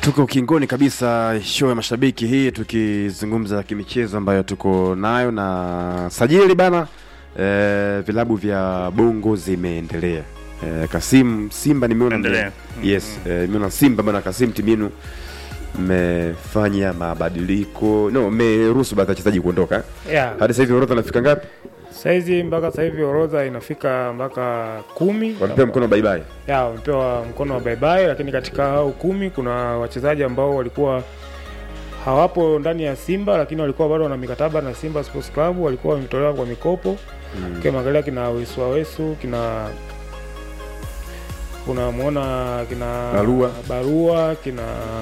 Tuko ukingoni kabisa show ya mashabiki hii, tukizungumza kimichezo ambayo tuko nayo na sajili bana. E, vilabu vya Bongo zimeendelea. E, Kasim Simba nimeona mme- Endelea. yes, e, nimeona Simba bana, Kasim timu yenu mmefanya mabadiliko no, mmeruhusu baadhi ya wachezaji kuondoka Yeah. hadi sasa hivi orodha nafika ngapi? Saizi mpaka sasa hivi orodha inafika mpaka kumi. Wamepewa mkono bye bye. Ya, wamepewa mkono wa bye bye, lakini katika hao kumi kuna wachezaji ambao walikuwa hawapo ndani ya Simba lakini walikuwa bado wana mikataba na Simba Sports Club, walikuwa wametolewa kwa mikopo mm. Ukiangalia kina Wesu Wesu kina unamwona kina Barua. Barua kina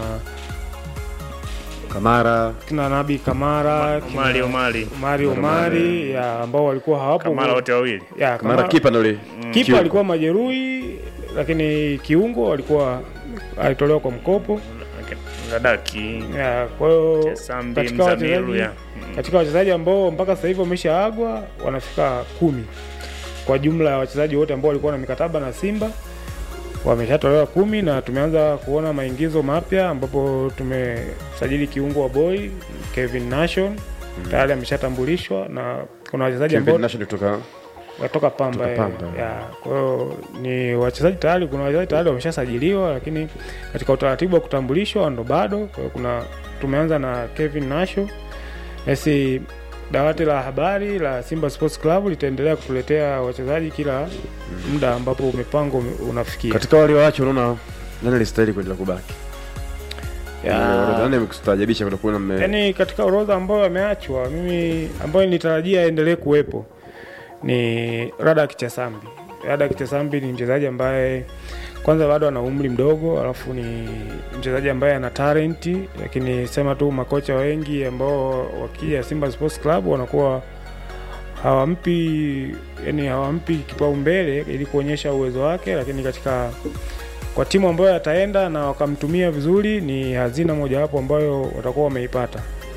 Kamara kina Nabi Kamara kina Omari Omari Omari Omari ya ambao walikuwa hawapo Kamara wote wawili ya, Kamara kipa ndo ile kipa kiungo. alikuwa majeruhi, lakini kiungo alikuwa alitolewa kwa mkopo. Gadaki Ya, Kwa hiyo Sambi katika Mzamiru wachezaji ya katika wachezaji ambao mpaka sasa hivi wameshaagwa wanafika kumi kwa jumla ya wachezaji wote ambao walikuwa na mikataba na Simba wameshatolewa kumi, na tumeanza kuona maingizo mapya ambapo tumesajili kiungo wa boy Kevin Nation tayari ameshatambulishwa na kuna wachezaji ambao Kevin National kutoka watoka Pamba, Kutoka eh, Pamba. ya kwa hiyo ni wachezaji tayari, kuna wachezaji tayari wameshasajiliwa, lakini katika utaratibu wa kutambulishwa ndo bado. Kwa hiyo kuna tumeanza na Kevin Nasho nasi dawati la habari la Simba Sports Club litaendelea kutuletea wachezaji kila muda ambapo mipango unafikia. katika wale waache, unaona nani alistahili kuendelea kubaki? Ya. Orodha nani amekustajabisha kwenda kuona mme Yaani katika orodha ambayo ameachwa, mimi ambayo nilitarajia aendelee kuwepo ni Radak Chasambi. Radak Chasambi ni mchezaji ambaye kwanza bado ana umri mdogo, alafu ni mchezaji ambaye ana talenti, lakini sema tu makocha wengi ambao wakija Simba Sports Club wanakuwa hawampi yani hawampi kipaumbele ili kuonyesha uwezo wake, lakini katika kwa timu ambayo ataenda na wakamtumia vizuri, ni hazina mojawapo ambayo watakuwa wameipata.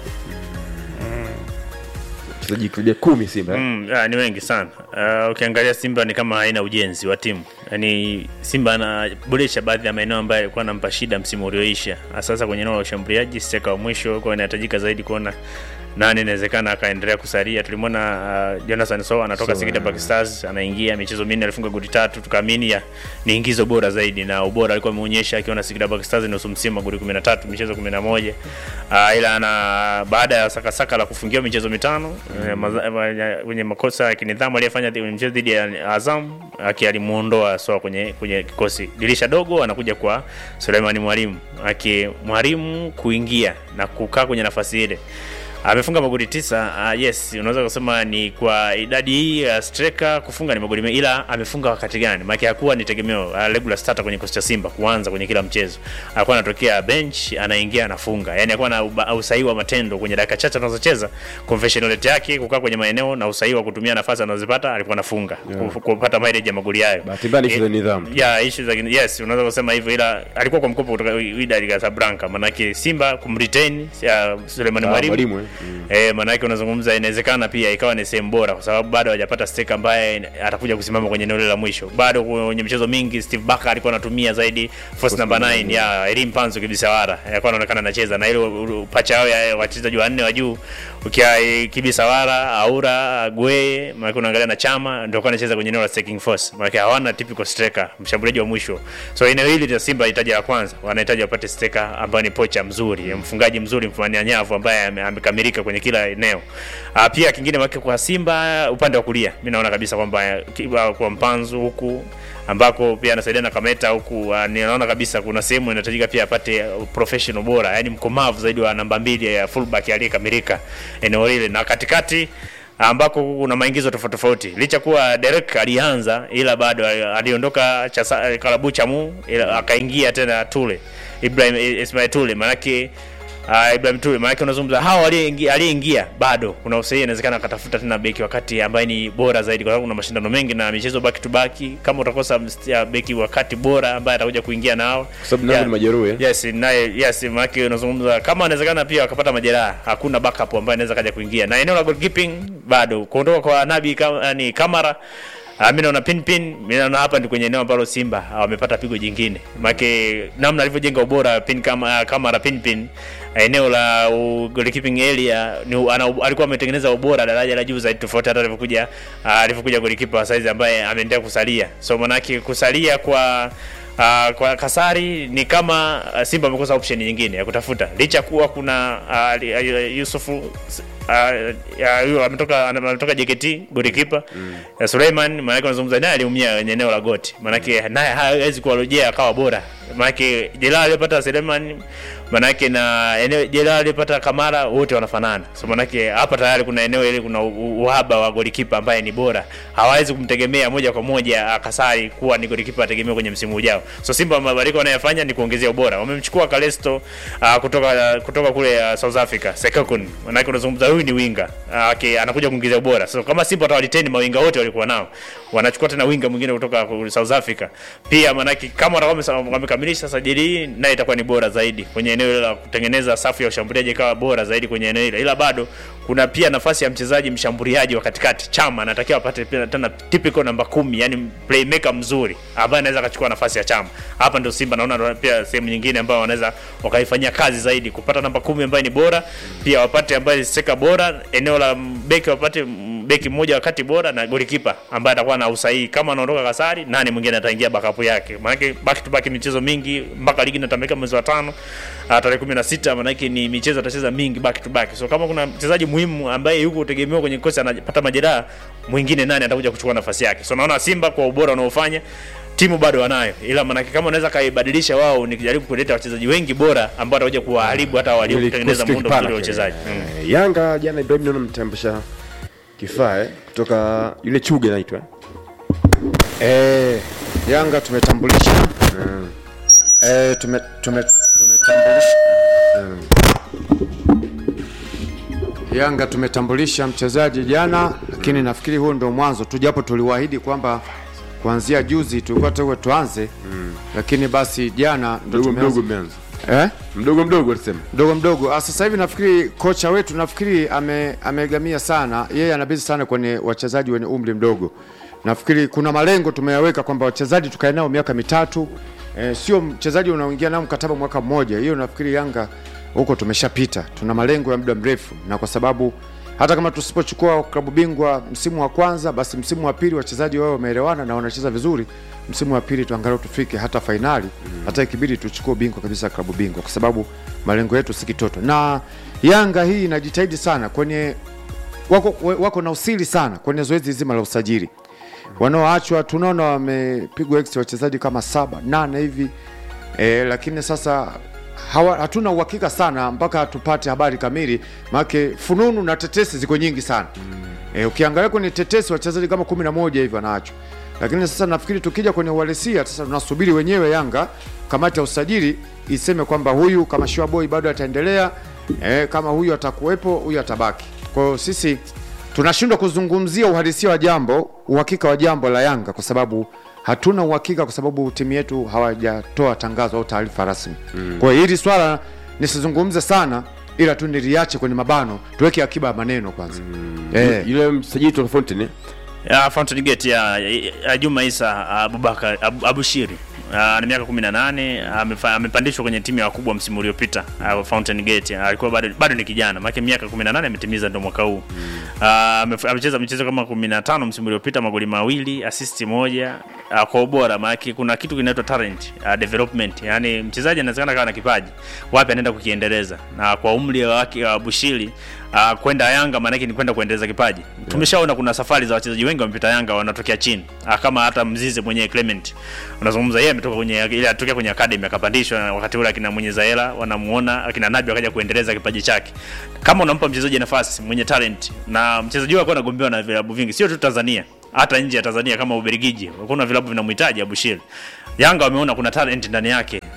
wachezaji karibia kumi Simba eh? Mm, ah, ni wengi sana. Uh, ukiangalia Simba ni kama haina ujenzi wa timu. Yaani Simba anaboresha baadhi ya maeneo ambayo alikuwa anampa shida msimu ulioisha. Sasa kwenye eneo la ushambuliaji steka wa mwisho kwa inahitajika zaidi kuona nani inawezekana akaendelea kusalia. Tulimwona uh, Jonathan Sow anatoka Sow, Singida eh. Black Stars anaingia michezo minne alifunga goli tatu, tukaamini ya ni ingizo bora zaidi na ubora alikuwa ameonyesha akiwa na Singida Black Stars nusu msimu goli 13 michezo 11. Uh, ila ana baada ya sakasaka la kufungiwa michezo mitano eh, maza- ma- kwenye makosa ya kinidhamu aliyefanya kwenye mchezo dhidi ya Azam aki alimuondoa Soa kwenye kwenye kikosi. Dirisha dogo anakuja kwa Suleiman Mwalimu aki mwalimu kuingia na kukaa kwenye nafasi ile amefunga magoli tisa. Uh, yes, unaweza kusema ni kwa idadi hii ya striker kufunga ni magoli mengi, ila amefunga wakati gani? Maana hakuwa ni tegemeo uh, regular starter kwenye kikosi cha Simba kuanza kwenye kila mchezo. Alikuwa anatokea bench, anaingia anafunga. Yaani alikuwa na uba- usahihi wa matendo kwenye dakika chache anazocheza, conversion rate yake kukaa kwenye maeneo na usahihi wa kutumia nafasi anazopata, alikuwa anafunga Yeah. Ku- kupata mileage ya magoli hayo. Bahati mbaya ni issue za Eh, nidhamu. ya issue za yes, unaweza kusema hivyo, ila alikuwa kwa mkopo kutoka Wydad Casablanca, manake Simba kumretain ya Suleiman Ah, Mwalimu mwalimu, eh? Mm. Eh, maanake unazungumza inawezekana pia ikawa ni sehemu bora kwa sababu bado hajapata steka ambaye atakuja kusimama kwenye eneo lile la mwisho. Bado kwenye michezo mingi Steve Barker alikuwa anatumia zaidi force number 9 ya Elim Panzo Kibisawara. Alikuwa anaonekana anacheza na ile pacha yao ya wachezaji wanne wa juu ukia eh, Kibisawara, Aura, Gwe, maana unaangalia na Chama ndio kwa anacheza kwenye eneo la striking force. Maana hawana typical striker, mshambuliaji wa mwisho. So eneo hili la Simba hitaji la kwanza, wanahitaji wapate striker ambaye ni pocha mzuri, mfungaji mzuri, mfumania nyavu ambaye ame- amekamilika kwenye kila eneo. Ah, pia kingine wake kwa Simba upande wa kulia, mimi naona kabisa kwamba ki- kwa Mpanzu huku ambako pia anasaidia na Kameta huku, uh, ninaona kabisa kuna sehemu inahitajika pia apate uh, professional bora, yani mkomavu zaidi wa namba mbili ya fullback aliyekamilika eneo lile na katikati ambako kuna maingizo tofauti tofauti. Licha kuwa Derek alianza, ila bado ali- aliondoka cha Kalabu Chamu, ila akaingia tena Tule Ibrahim Ismail Tule, manake Uh, Ibrahim Tule maana unazungumza hao aliyeingia aliyeingia bado kuna usahihi, inawezekana akatafuta tena beki wakati ambaye ni bora zaidi, kwa sababu kuna mashindano mengi na michezo back to back. Kama utakosa mst- ya beki wakati bora ambaye atakuja kuingia nao, Kwa sababu nao ni majeruhi eh? Yes, naye yes, maana unazungumza kama inawezekana pia wakapata majeraha, hakuna backup ambaye anaweza kaja kuingia. Na eneo la goalkeeping bado kuondoka kwa Nabi kama ni Kamara Uh, mi naona pin pin, mi naona hapa ni kwenye eneo ambalo Simba ah, wamepata pigo jingine, maake namna alivyojenga ubora pin kama kama la pin pin eneo la uh, goalkeeping area ni, ana, alikuwa ametengeneza ubora daraja la juu zaidi tofauti hata alivyokuja uh, alivyokuja goalkeeper wa saizi ambaye ameendelea kusalia, so manake kusalia kwa Uh, kwa Kasari ni kama uh, Simba amekosa option nyingine ya kutafuta licha kuwa kuna uh, Yusufu uh, uh, ametoka ametoka JKT goalkeeper mm. uh, Suleiman maanake unazungumza naye aliumia kwenye eneo la goti, maanake naye hawezi kuwarejea akawa bora, maanake jeraha aliyopata Suleiman manake na eneo jeraha aliyopata Kamara wote wanafanana, so manake hapa tayari kuna eneo ile kuna u- uhaba wa golikipa ambaye ni bora, hawawezi kumtegemea moja kwa moja ah, Kasari kuwa ni golikipa ategemewa kwenye msimu ujao. So Simba mabadiliko wanayofanya ni kuongezea ubora. Wamemchukua Kalesto uh, kutoka kutoka kule uh, South Africa Sekakun, manake unazungumza huyu ni winga uh, okay, anakuja kuongezea ubora. So kama Simba watawaliteni mawinga wote walikuwa nao, wanachukua tena winga mwingine kutoka ku- South Africa pia, manake kama watakuwa wame- wamekamilisha sajili hii, naye itakuwa ni bora zaidi kwenye eneo hilo la kutengeneza safu ya ushambuliaji ikawa bora zaidi kwenye eneo hilo, ila bado kuna pia nafasi ya mchezaji mshambuliaji wa katikati. Chama anatakiwa apate pia tena typical namba kumi, yani playmaker mzuri ambaye anaweza akachukua nafasi ya Chama. Hapa ndio Simba naona pia sehemu nyingine ambayo wanaweza wakaifanyia kazi zaidi kupata namba kumi ambaye ni bora, pia wapate ambaye seka bora, eneo la beki wapate mm, beki mmoja wakati bora na golikipa ambaye atakuwa na usahihi. Kama anaondoka Kasari, nani mwingine ataingia backup yake? Maana back to back michezo mingi mpaka ligi inatamika mwezi wa tano ah, tarehe 16, maana yake ni michezo atacheza mingi back to back. So kama kuna mchezaji muhimu ambaye yuko tegemewa kwenye kosi anapata majeraha, mwingine nani atakuja kuchukua nafasi yake? So naona Simba kwa ubora wanaofanya timu bado wanayo, ila maanake kama unaweza kaibadilisha wao, ni kujaribu kuleta wachezaji wengi bora ambao watakuja kuwaharibu hata waliotengeneza Ili muundo kikosi mzuri wa kipana uchezaji kile. mm. Eh, Yanga jana Ibrahim naona mtambusha kifaa eh, kutoka yule Chuge anaitwa Eh, Yanga tumetambulisha mm. eh, tume, tume, tumetambulisha Yanga tumetambulisha mchezaji jana, lakini nafikiri huo ndio mwanzo tu, japo tuliwaahidi kwamba kuanzia juzi tulikuwa tuwe tuanze lakini basi jana ndio mdogo mdogo tumeanza umeanza eh? mdogo mdogo alisema mdogo mdogo. Ah, Sasa hivi nafikiri kocha wetu nafikiri ame, amegamia sana, yeye anabezi sana kwenye wachezaji wenye umri mdogo. Nafikiri kuna malengo tumeyaweka kwamba wachezaji tukae nao miaka mitatu, e, sio mchezaji unaoingia nao mkataba mwaka mmoja. Hiyo nafikiri Yanga huko tumeshapita, tuna malengo ya muda mrefu, na kwa sababu hata kama tusipochukua klabu bingwa msimu wa kwanza, basi msimu wa pili wachezaji wao wameelewana na wanacheza vizuri. Msimu wa pili tuangalau tufike hata fainali, hata ikibidi tuchukue bingwa kabisa klabu bingwa, kwa sababu malengo yetu si kitoto. Na Yanga hii inajitahidi sana kwenye wako, wako na usiri sana kwenye zoezi zima la usajili. Wanaoachwa tunaona wamepigwa ex wachezaji kama saba nane hivi e, lakini sasa hawa, hatuna uhakika sana mpaka tupate habari kamili, maanake fununu na tetesi ziko nyingi sana e, ukiangalia kwenye tetesi wachezaji kama kumi na moja hivi wanaachwa, lakini sasa nafikiri tukija kwenye uhalisia sasa tunasubiri wenyewe Yanga kamati ya usajili iseme kwamba huyu kama Shua Boy bado ataendelea e, kama huyu atakuwepo huyu atabaki. Kwa hiyo sisi tunashindwa kuzungumzia uhalisia wa jambo, uhakika wa jambo la Yanga kwa sababu hatuna uhakika, kwa sababu timu yetu hawajatoa tangazo au taarifa rasmi. Kwa hiyo hili swala nisizungumze sana, ila tu niliache kwenye mabano, tuweke akiba ya maneno kwanza. Eh, yule msajili toka Fountain eh? ya Fountain Gate ya, ya Juma Isa Abubakar Abu, Abushiri Uh, na miaka 18 amefa- amepandishwa kwenye timu ya wakubwa msimu uliopita uh, Fountain Gate alikuwa bado bado ni kijana maana miaka 18 ametimiza ndo mwaka huu uh, amef- amecheza michezo kama 15 msimu uliopita magoli mawili assist moja uh, kwa ubora maana kuna kitu kinaitwa talent uh, development yani mchezaji anawezekana kawa na kipaji wapi anaenda kukiendeleza na kwa umri wake wa Bushiri uh, kwenda Yanga maana ni kwenda kuendeleza kipaji tumeshaona kuna safari za wachezaji wengi wamepita Yanga wanatokea chini uh, kama hata Mzize mwenyewe Clement unazungumza yeye ametoka kwenye ile atokea kwenye academy akapandishwa na wakati ule akina mwenye Zaela wanamuona akina Nabi akaja kuendeleza kipaji chake kama unampa mchezaji nafasi mwenye talent na mchezaji huyo alikuwa anagombewa na vilabu vingi sio tu Tanzania hata nje ya Tanzania kama Ubelgiji kuna vilabu vinamhitaji Abushiri Yanga wameona kuna talent ndani yake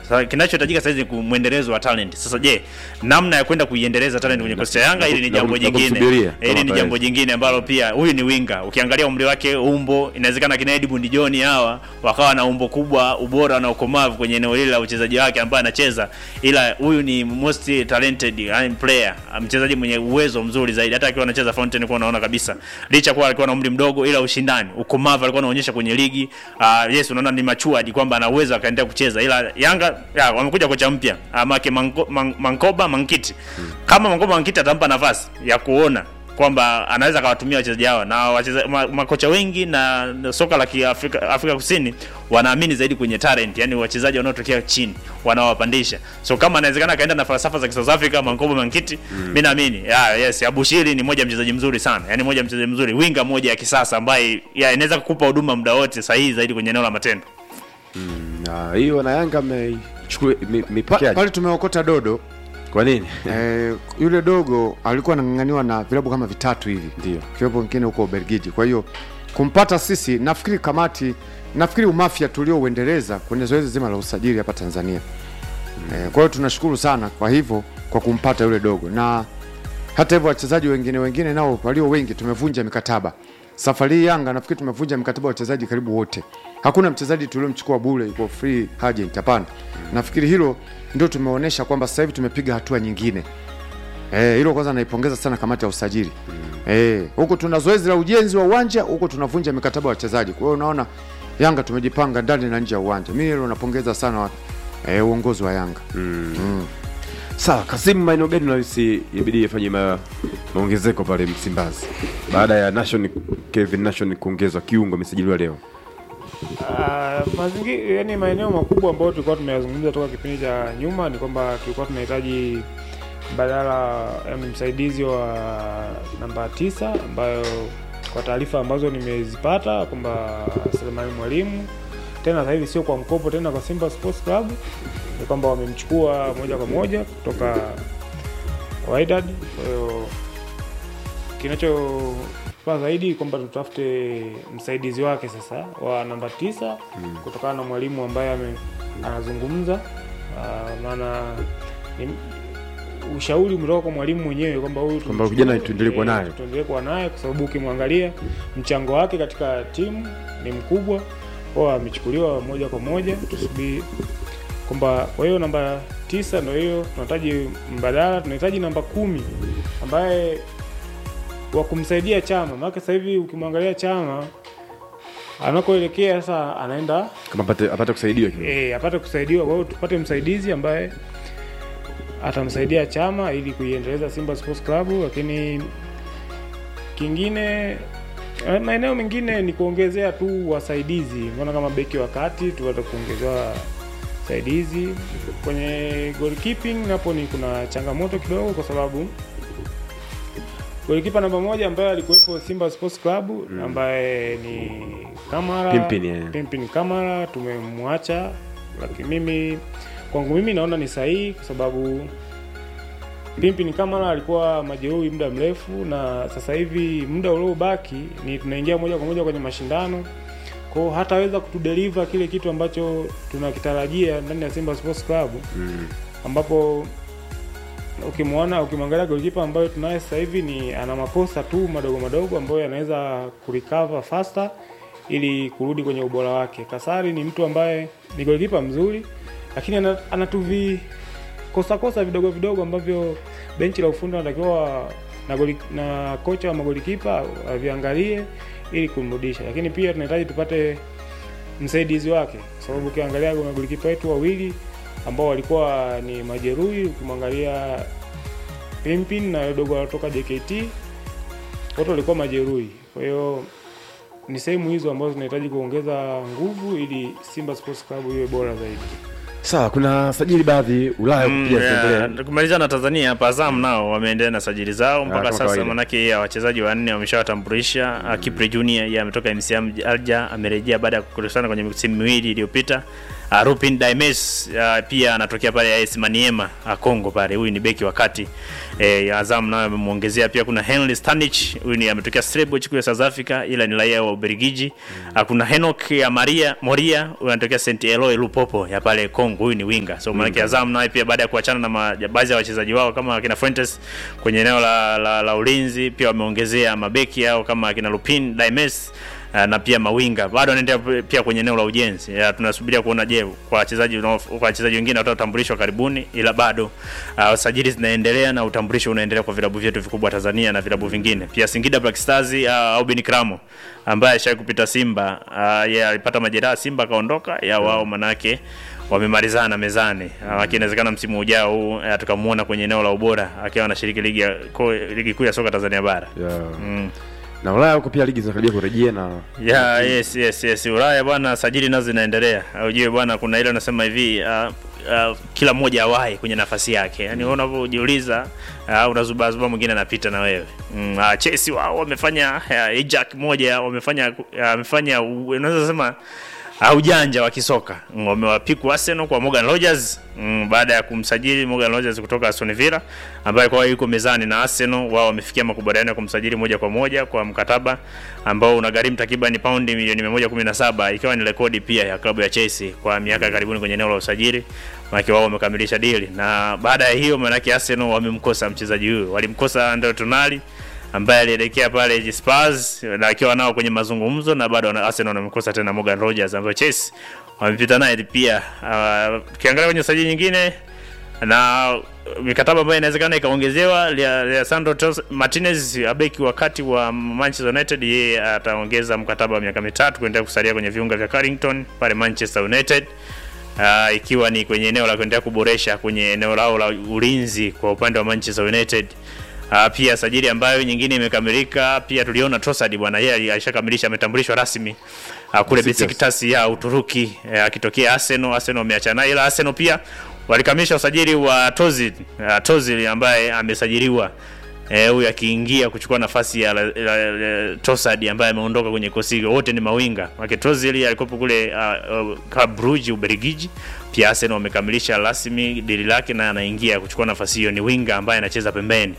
Sasa kinachohitajika sasa ni kumwendelezo wa talent. Sasa je, namna ya kwenda kuiendeleza talent kwenye kosti ya Yanga na- hili ni na- jambo na jingine. kumsubiria Hili kama ni jambo ataweza. jingine ambalo pia huyu ni winga. Ukiangalia umri wake, umbo, inawezekana kina Edmund John hawa wakawa na umbo kubwa, ubora na ukomavu kwenye eneo hili la uchezaji wake ambaye anacheza, ila huyu ni most talented yani player, mchezaji mwenye uwezo mzuri zaidi. Hata akiwa anacheza Fountain kwa unaona kabisa, licha kuwa alikuwa na umri mdogo, ila ushindani, ukomavu alikuwa anaonyesha kwenye ligi. Uh, yes, unaona ni matured kwamba ana uwezo akaendelea kucheza, ila Yanga ya, wamekuja kocha mpya uh, make Manko, man, Mankoba Mankiti. Kama Mankoba Mankiti atampa nafasi ya kuona kwamba anaweza akawatumia wachezaji hawa na wacheza, ma, makocha wengi na, na soka la Kiafrika Afrika Kusini wanaamini zaidi kwenye talent, yani wachezaji wanaotokea chini wanawapandisha. So kama anawezekana akaenda na falsafa za South Africa Mankobo Mankiti, mimi naamini yeah, yes, Abushiri ni moja mchezaji mzuri sana, yani moja mchezaji mzuri, winga moja ya kisasa ambaye yeah, inaweza kukupa huduma muda wote sahihi zaidi kwenye eneo la matendo. Na hiyo na Yanga ameichukua Pa- mipokeaje? pale tumeokota dodo Kwa nini? eh, yule dogo alikuwa anang'ang'aniwa na vilabu kama vitatu hivi Ndio. kiwepo wengine huko Ubelgiji. Kwa hiyo kumpata sisi, nafikiri kamati, nafikiri umafia tuliouendeleza kwenye zoezi zima la usajili hapa Tanzania. Eh, kwa hiyo tunashukuru sana kwa hivyo kwa kumpata yule dogo, na hata hivyo wachezaji wengine wengine nao walio wengi tumevunja mikataba. Safari hii Yanga nafikiri tumevunja mikataba wa wachezaji karibu wote. Hakuna mchezaji tuliomchukua bure yuko free agent, hapana. Nafikiri hilo ndio tumeonyesha kwamba sasa hivi tumepiga hatua nyingine. Eh, hilo kwanza naipongeza sana kamati ya usajili. Eh, huko tuna zoezi la ujenzi wa uwanja, huko tunavunja mikataba ya wachezaji. Kwa hiyo unaona Yanga tumejipanga ndani na nje ya uwanja. Mimi hilo napongeza sana wa- eh, uongozi wa Yanga. Sawa, Kasimu, maeneo gani unahisi ibidi ifanye ma, maongezeko pale Msimbazi baada ya Nation Kevin Nation kuongezwa kiungo amesajiliwa leo? Uh, mazingira yani maeneo makubwa ambayo tulikuwa tumeyazungumza toka kipindi cha nyuma ni kwamba tulikuwa tunahitaji badala yani msaidizi wa namba tisa ambayo kwa taarifa ambazo nimezipata kwamba Selemani Mwalimu tena sasa hivi sio kwa mkopo tena kwa Simba Sports Club, ni kwamba wamemchukua moja kwa moja kutoka kwa Wydad. Kwa hiyo kinachofaa zaidi kwamba tutafute msaidizi wake sasa wa namba tisa kutokana na mwalimu ambaye ame, anazungumza Ah, maana ni ushauri umetoka kwa mwalimu mwenyewe kwamba huyu Kwamba tumchukue, kijana tuendelee kuwa eh, naye. tuendelee kuwa naye kwa sababu ukimwangalia mchango wake katika timu ni mkubwa kwa amechukuliwa moja kwa moja tusubiri kwamba kwa hiyo namba tisa ndio hiyo tunahitaji mbadala tunahitaji namba kumi ambaye wa kumsaidia chama maana sasa hivi ukimwangalia chama anakoelekea sasa anaenda Kama apate, apate kusaidiwa kidogo. e, apate kusaidiwa kwa hiyo tupate msaidizi ambaye atamsaidia chama ili kuiendeleza Simba Sports Club lakini kingine eh, maeneo mengine ni kuongezea tu wasaidizi mbona kama beki wa kati tupate kuongezewa saidizi kwenye goalkeeping napo ni kuna changamoto kidogo kwa sababu golikipa namba moja ambaye alikuwepo Simba Sports Club ambaye ni Kamara Pimpin, yeah. Pimpin Kamara tumemwacha, lakini mimi kwangu mimi naona ni sahihi kwa sababu Pimpin Kamara alikuwa majeruhi muda mrefu, na sasa hivi muda uliobaki ni tunaingia moja kwa moja kwenye mashindano kwa hiyo hataweza kutudeliver kile kitu ambacho tunakitarajia ndani ya Simba Sports Club ambapo ukimwona ukimwangalia golikipa ambayo tunaye sasa hivi ni ana makosa tu madogo madogo ambayo yanaweza kurecover faster ili kurudi kwenye ubora wake. Kasari ni mtu ambaye ni golikipa mzuri, lakini ana, anatuvi kosa kosa vidogo vidogo ambavyo benchi la ufundi wanatakiwa na, goli, na kocha wa magolikipa aviangalie ili kumrudisha, lakini pia tunahitaji tupate msaidizi wake, kwa sababu ukiangalia magolikipa wetu wawili ambao walikuwa ni majeruhi, ukimwangalia Pimpin na dogo anatoka JKT wote walikuwa majeruhi. Kwa hiyo ni sehemu hizo ambazo zinahitaji kuongeza nguvu ili Simba Sports Club iwe bora zaidi. Sawa, kuna sajili baadhi Ulaya Mm, pia yeah. zinaendelea. kumaliza na Tanzania hapa Azam nao wameendelea na sajili zao mpaka kama sasa, kawaida. manake ya wachezaji wanne wameshawatambulisha. Mm. Kipre Junior yeye ametoka MCM Alger, amerejea baada ya kukusana kwenye misimu miwili iliyopita Uh, Rupin Daimes uh, pia anatokea pale AS Maniema uh, Kongo pale. Huyu ni beki wa kati eh, Azam nayo amemwongezea pia. Kuna Henry Stanich, huyu ni ametokea Stellenbosch kule South Africa, ila ni raia wa Ubelgiji. Uh, kuna Henok ya Maria Moria, huyu anatokea St Eloi Lupopo ya pale Kongo, huyu ni winga. So maana Azam nayo pia baada ya kuachana na ma- baadhi ya wachezaji wao kama akina Fuentes kwenye eneo la, la, la ulinzi, pia wameongezea mabeki yao kama akina Lupin Daimes Uh, na pia mawinga bado wanaendelea pia kwenye eneo la ujenzi. Ya, tunasubiria kuona je, kwa wachezaji wanao- kwa wachezaji wengine watatambulishwa karibuni, ila bado uh, sajili zinaendelea na utambulisho unaendelea kwa vilabu vyetu vikubwa Tanzania na vilabu vingine. Pia Singida Black Stars uh, Aubin Kramo ambaye alishawahi kupita Simba uh, yeye alipata majeraha Simba akaondoka, ya wao manake wamemalizana mezani. Uh, lakini inawezekana msimu ujao huu uh, tukamuona kwenye eneo la ubora akiwa anashiriki ligi ya ko- ligi kuu ya soka Tanzania bara. yeah. Mm. na Ulaya huko pia ligi zinakaribia kurejea na ya yes yes yes Ulaya bwana, sajili nazo zinaendelea. Ujue bwana, kuna ile unasema hivi uh, uh, kila mmoja awahi kwenye nafasi yake, yani wewe unavyojiuliza uh, unazubazuba mwingine anapita na wewe mm, uh, Chelsea wao wamefanya uh, Jack moja wamefanya uh, wamefanya uh, unaweza sema uh, ujanja wa kisoka Mm, wamewapiku Arsenal kwa Morgan Rogers mm, baada ya kumsajili Morgan Rogers kutoka Aston Villa ambaye kwa hiyo yuko mezani na Arsenal. Wao wamefikia makubaliano ya kumsajili moja kwa moja kwa mkataba ambao unagharimu takriban paundi milioni 117 ikiwa ni rekodi pia ya klabu ya Chelsea kwa miaka ya karibuni kwenye eneo la usajili. Maana wao wamekamilisha deal na baada ya hiyo, maana Arsenal wamemkosa mchezaji huyo, walimkosa Andre Tonali ambaye alielekea pale Spurs na akiwa nao kwenye mazungumzo na bado wana- Arsenal wamemkosa tena Morgan Rogers ambaye Chelsea wamepita naye pia. Uh, Ukiangalia kwenye sajili nyingine na mikataba ambayo inawezekana ikaongezewa, Lea- Leandro Tos- Martinez beki wakati wa Manchester United, yeye ataongeza mkataba wa miaka mitatu kuendelea kusalia kwenye viunga vya Carrington pale Manchester United. Uh, ikiwa ni kwenye eneo la kuendelea kuboresha kwenye eneo lao la ulinzi kwa upande wa Manchester United. Uh, pia sajili ambayo nyingine imekamilika pia tuliona Trossard bwana, yeye alishakamilisha ametambulishwa rasmi uh, kule Besiktas. Besiktas ya Uturuki eh, akitokea Arsenal. Arsenal wameachana naye, ila Arsenal pia walikamilisha usajili wa Tozil uh, Tozil ambaye amesajiliwa eh, huyu akiingia kuchukua nafasi ya la, la, la, Trossard ambaye ameondoka kwenye kosi. Wote ni mawinga wake. Tozil alikuwa kule uh, uh, Club Brugge Ubelgiji. Pia Arsenal wamekamilisha rasmi dili lake na anaingia kuchukua nafasi hiyo, ni winga ambaye anacheza pembeni.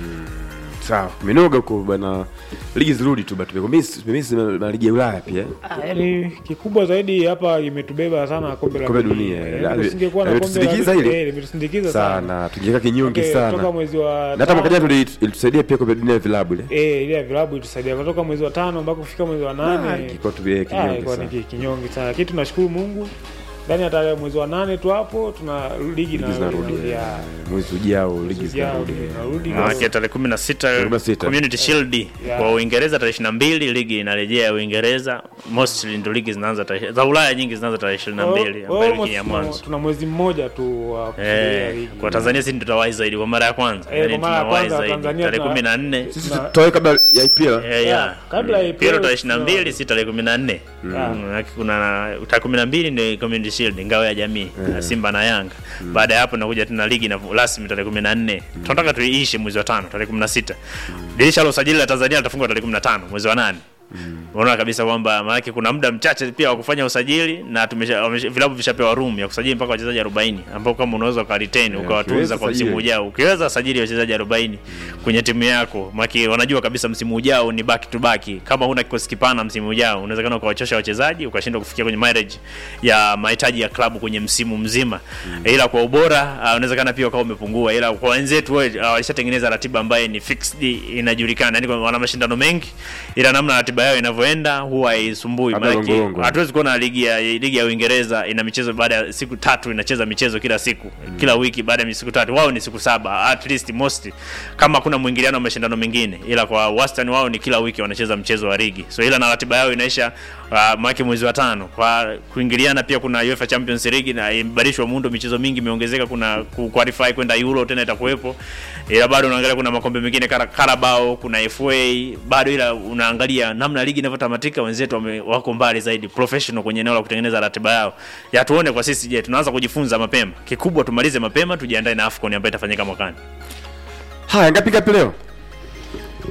sawa minoga huko bana, ligi zirudi tu batu, tumemisi na ligi ya Ulaya pia Ah, yaani kikubwa zaidi hapa imetubeba sana kombe la Kombe dunia, Yaani eh, tusingekuwa na kombe la limetusindikiza dunia, hili? eh, limetusindikiza sana. sana, tukiweka kinyonge Okay, Toka sana, mwezi wa na hata mwaka jana tano- tuli- ilitusaidia pia kombe dunia ya vilabu ile eh, ile ya vilabu itusaidia kutoka mwezi wa tano mpaka kufika mwezi wa Ah, nane ilikuwa tu eh, Ah, kinyonge ilikuwa sana. ni kinyonge sana, lakini tunashukuru Mungu ndani ya tarehe mwezi wa nane tu hapo tuna ligi Ligi zinarudi na eh, mwezi ujao, ligi zinarudi eh. zinarudi Maanake tarehe 16 16. Community Shield Yeah. kwa Uingereza tarehe 22 ligi inarejea Uingereza. Mostly ndio ligi zinaanza tarehe za Ulaya nyingi zinaanza tarehe 22 ambayo wiki ya mwanzo. tuna mwezi mmoja tu wa kusubiria Eh, ligi. kwa Tanzania sisi ndio tutawahi zaidi kwa mara ya kwanza. Eh, Yaani kwa mara ya tunawahi kwanza zaidi Tanzania tarehe tuna- 14 Sisi Na- tutoe kabla ya IPL Eh, Yeah, yeah. kabla ya Mm. IPL Piro tarehe 22 tuna- si tarehe 14. Yeah. Mm, haki kuna tarehe 12 ndio Community Shield ngao ya jamii na Simba na Yanga. Baada ya hapo nakuja tena ligi na rasmi tarehe 14. Tunataka tuiishe mwezi wa 5 tarehe 16. Dirisha la usajili la Tanzania litafungwa tarehe 15 mwezi wa 8. Unaona kabisa kwamba maana kuna muda mchache pia wa kufanya usajili na tumesha wamesha- vilabu vishapewa room ya kusajili mpaka wachezaji 40 ambao kama unaweza uka retain ukawatunza ukiweza kwa msimu sajili. ujao. Ukiweza sajili wachezaji 40 kwenye timu yako, maana wanajua kabisa msimu ujao ni back to back. Kama huna kikosi kipana msimu ujao, unawezekana ukawachosha wachezaji ukashindwa kufikia kwenye mileage ya mahitaji ya klabu kwenye msimu mzima. Ila kwa ubora uh, unawezekana pia ukawa umepungua, ila kwa wenzetu uh, walishatengeneza ratiba ambayo ni fixed, inajulikana, yani wana mashindano mengi, ila namna ratiba yao inavyoenda huwa haisumbui. Labda Maana longo-longo. hatuwezi kuona ligi ya ligi ya Uingereza ina michezo baada ya siku tatu inacheza michezo kila siku kila wiki baada ya siku tatu, wao ni siku saba at least most, kama kuna mwingiliano wa mashindano mengine, ila kwa wastani wao ni kila wiki wanacheza mchezo wa ligi, so ila na ratiba yao inaisha uh, mwaka mwezi wa tano. Kwa kuingiliana pia kuna UEFA Champions League na imebadilishwa muundo, michezo mingi imeongezeka, kuna ku qualify kwenda Euro tena itakuwepo, ila bado unaangalia kuna makombe mengine kara Carabao, kuna FA bado, ila unaangalia namna ligi inavyotamatika, wenzetu wame, wako mbali zaidi professional kwenye eneo la kutengeneza ratiba yao. Ya tuone kwa sisi, je, tunaanza kujifunza mapema. Kikubwa tumalize mapema, tujiandae na AFCON ambayo itafanyika mwakani. Haya, ngapi ngapi leo?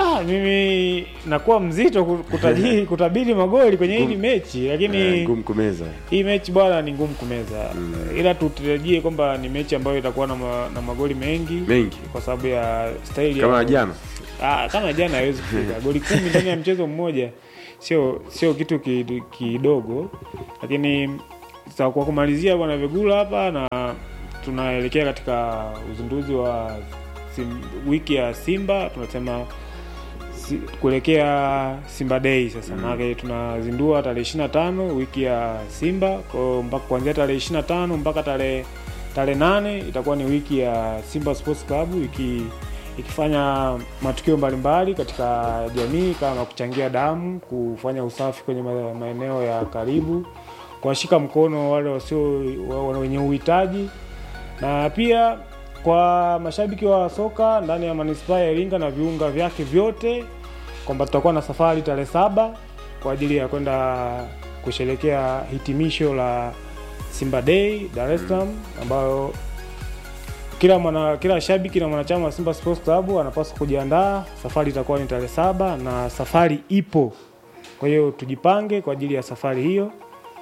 Ah, mimi nakuwa mzito ku- kutajiri kutabiri magoli kwenye hili mechi lakini Eh, ngumu kumeza hii mechi bwana ni ngumu kumeza ila tutarajie kwamba ni mechi ambayo itakuwa na, ma, na magoli mengi Mengi. kwa sababu ya staili kama ya jana Ah, kama jana hawezi kufika goli kumi ndani ya mchezo mmoja sio sio kitu ki- kidogo lakini sa- kwa kumalizia bwana Vegula hapa na tunaelekea katika uzinduzi wa sim, wiki ya Simba tunasema si, kuelekea Simba Day sasa mm. maana tunazindua tarehe 25 wiki ya Simba kwa mpaka kuanzia tarehe 25 mpaka tarehe tarehe nane itakuwa ni wiki ya Simba Sports Club iki ikifanya matukio mbalimbali katika jamii kama kuchangia damu, kufanya usafi kwenye ma- maeneo ya karibu, kuwashika mkono wale wasio wa- wenye uhitaji na pia kwa mashabiki wa soka ndani ya manispaa ya Iringa na viunga vyake vyote kwamba tutakuwa na safari tarehe saba kwa ajili ya kwenda kusherekea hitimisho la Simba Day Dar es Salaam ambayo kila mwana kila shabiki na mwanachama wa Simba Sports Club anapaswa kujiandaa. Safari itakuwa ni tarehe saba na safari ipo, kwa hiyo tujipange kwa ajili ya safari hiyo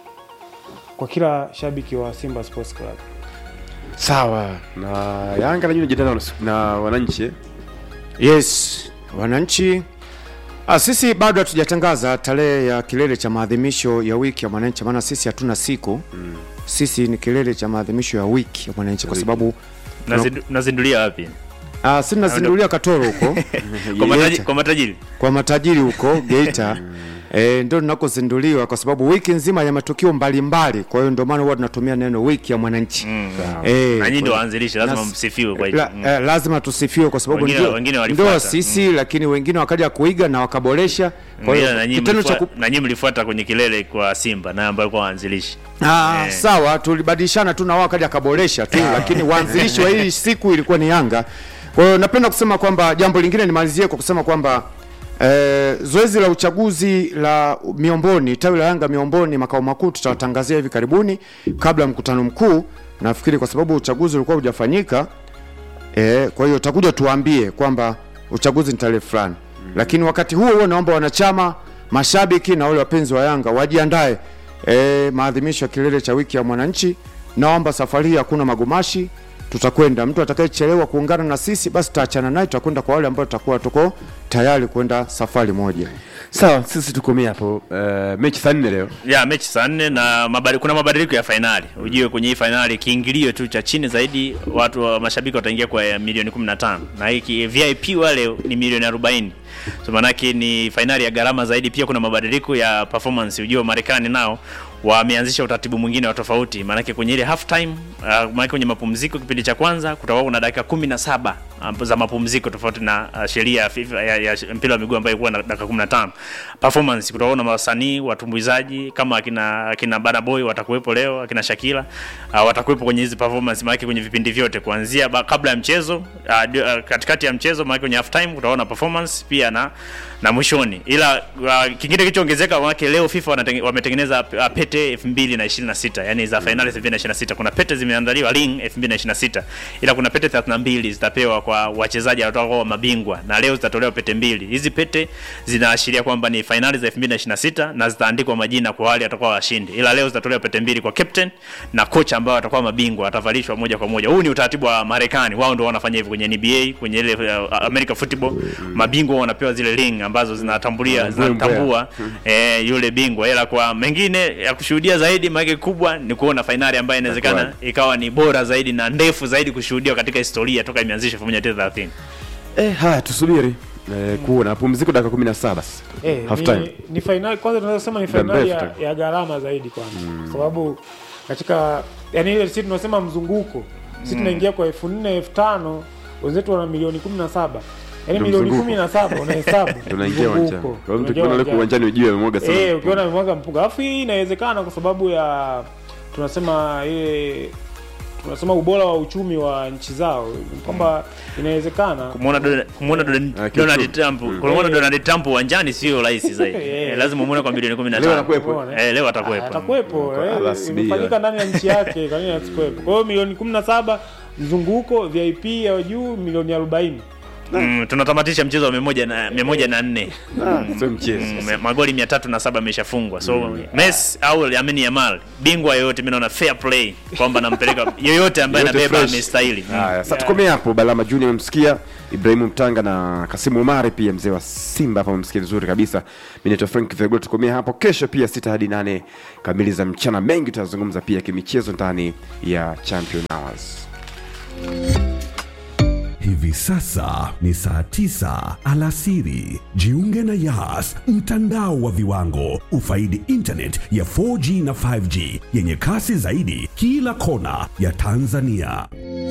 kwa kila shabiki wa Simba Sports Club. sawa na yanga najua jitana na, na wananchi eh? Yes, wananchi ah, sisi bado hatujatangaza tarehe ya kilele cha maadhimisho ya wiki ya mwananchi, maana sisi hatuna siku mm. Sisi ni kilele cha maadhimisho ya wiki ya mwananchi kwa sababu Nazindu- nazindulia wapi ah, si tunazindulia Katoro huko kwa, mataji, Geita. kwa matajiri kwa matajiri huko Geita e, ndio tunakozinduliwa kwa sababu wiki nzima ya matukio mbalimbali. Kwa hiyo ndio maana huwa tunatumia neno wiki ya mwananchi Mm. Eh, na nyinyi ndio kwa- waanzilishi lazima Nas- msifiwe kwa hiyo la, eh, lazima tusifiwe kwa sababu Wengine- ndio, wengine walifuata. ndio sisi lakini wengine wakaja kuiga na wakaboresha. Kwa Ila hiyo na nyinyi kitendo cha mlifua- ku... na nyinyi mlifuata kwenye kilele kwa Simba na ambayo kwa waanzilishi ah, Eh. sawa, tulibadilishana tu na wao wakaja akaboresha tu, lakini waanzilishi wa hii siku ilikuwa ni Yanga. Kwa hiyo napenda kusema kwamba jambo lingine nimalizie kwa kusema kwamba Eh, zoezi la uchaguzi la Miomboni, tawi la Yanga Miomboni makao makuu tutawatangazia hivi karibuni kabla ya mkutano mkuu. Nafikiri kwa sababu uchaguzi ulikuwa hujafanyika eh, kwa hiyo utakuja tuambie kwamba uchaguzi ni tarehe fulani mm. Lakini wakati huo huo naomba wanachama, mashabiki na wale wapenzi wa Yanga wajiandae eh, maadhimisho ya kilele cha wiki ya mwananchi. Naomba safari hii hakuna magumashi, tutakwenda. Mtu atakayechelewa kuungana na sisi, basi tutaachana naye, tutakwenda kwa wale ambao tutakuwa tuko tayari kwenda safari moja. sawa sisi tukomea hapo uh, mechi saa nne leo ya mechi saa nne na mabadi, kuna mabadiliko ya fainali ujue kwenye hii fainali kiingilio tu cha chini zaidi watu wa mashabiki wataingia kwa ya milioni 15 na hiki vip wale ni milioni 40 so manake ni fainali ya gharama zaidi pia kuna mabadiliko ya performance ujue marekani nao wameanzisha utaratibu mwingine wa tofauti maanake kwenye ile half time uh, maanake kwenye mapumziko kipindi cha kwanza kutakuwa kuna dakika kumi na saba uh, za mapumziko tofauti na uh, sheria ya, FIFA- ya, ya mpira wa miguu ambayo ilikuwa na dakika 15 performance kutakuwa na wasanii watumbuizaji kama akina akina Bana Boy watakuwepo leo akina Shakira uh, watakuwepo kwenye hizi performance maanake kwenye vipindi vyote kuanzia ba, kabla ya mchezo uh, di- uh, katikati ya mchezo maanake kwenye half time utaona performance pia na na mwishoni ila uh, kingine kilichoongezeka maanake leo FIFA wanatenge, wametengeneza uh, pete 2026 yani za finali 2026 kuna pete zimeandaliwa ring 2026 ila kuna pete 32 zitapewa kwa wachezaji watakaokuwa mabingwa na leo zitatolewa pete mbili hizi pete zinaashiria kwamba ni finali za 2026 na zitaandikwa majina kwa wale watakuwa washindi ila leo zitatolewa pete mbili kwa captain na kocha ambao watakuwa mabingwa watavalishwa moja kwa moja huu ni utaratibu wa Marekani wao ndio wanafanya hivyo kwenye NBA kwenye ile uh, American football mabingwa wanapewa zile ring ambazo zinatambulia zinatambua eh, yule bingwa ila kwa mengine ya kushuhudia zaidi maana kubwa ni kuona fainali ambayo inawezekana ikawa ni bora zaidi na ndefu zaidi kushuhudiwa katika historia toka imeanzishwa 1930 eh, haya tusubiri eh, kuona pumziko dakika kumi na saba sasa Eh, half ni, time ni fainali kwanza tunaweza kusema ni Muda fainali mrefu ya, tu. ya gharama zaidi kwanza kwa sababu katika yani ile sisi tunasema mzunguko sisi tunaingia kwa elfu nne elfu tano wenzetu wana milioni kumi na saba yani Ndio milioni mzunguko. kumi na saba unahesabu tunaingia uwanjani mzunguko. kwa hiyo mtu Unaingia kiona leko uwanjani. uwanjani ujue amemwaga sana Eh, ukiona amemwaga mpunga. Alafu hii inawezekana kwa sababu ya tunasema ile tunasema ubora wa uchumi wa nchi zao kwamba inawezekana kumuona Donald- kumuona Donald- Ah, Donald kiuchumi. Trump kumuona Donald Trump uwanjani sio rahisi zaidi Eh. Eh, lazima umuone kwa milioni 15 Leo anakuwepo. Umeona? eh, leo atakuwepo atakuwepo Kwa eh, alasbia. imefanyika ndani ya nchi yake kwa nini asikuwepo kwa hiyo milioni 17 mzunguko vip ya juu milioni 40 mm, tunatamatisha mchezo wa mia moja na mia moja na nne Ah, sio mchezo Mm, magoli mia tatu na saba ameshafungwa so Messi au Lamine Yamal bingwa yoyote mimi naona fair play kwamba nampeleka yoyote ambaye Yote anabeba fresh. amestahili Mm. Haya, sasa tukomee hapo. Balama Junior umemsikia, Ibrahimu Mtanga na Kasimu Umari pia mzee wa Simba hapa umemsikia vizuri kabisa. Mimi naitwa Frank Vegol, tukomee hapo. Kesho pia sita hadi nane kamili za mchana, mengi tutazungumza pia kimichezo ndani ya Champion Hours. Hivi sasa ni saa tisa alasiri. Jiunge na Yas, mtandao wa viwango. Ufaidi internet ya 4G na 5G yenye kasi zaidi kila kona ya Tanzania.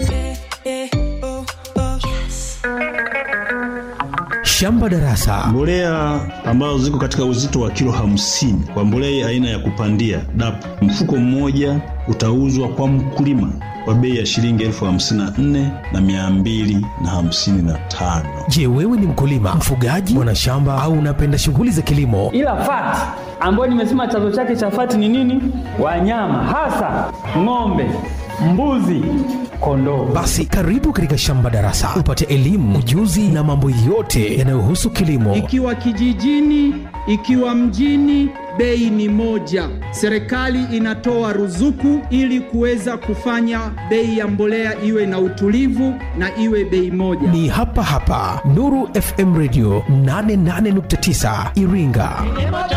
Shamba Darasa Mbolea ambazo ziko katika uzito wa kilo hamsini kwa mbolea aina ya kupandia DAP, mfuko mmoja utauzwa kwa mkulima kwa bei ya shilingi elfu hamsini na nne na mia mbili na hamsini na tano. Je, wewe ni mkulima, mfugaji, mwanashamba au unapenda shughuli za kilimo? ila fati ambayo nimesema chanzo chake cha fati ni nini? Wanyama hasa ng'ombe, mbuzi, kondoo. Basi karibu katika Shamba Darasa upate elimu, ujuzi na mambo yote yanayohusu kilimo. Ikiwa kijijini, ikiwa mjini, bei ni moja. Serikali inatoa ruzuku ili kuweza kufanya bei ya mbolea iwe na utulivu na iwe bei moja. Ni hapa hapa Nuru FM Radio 88.9 Iringa.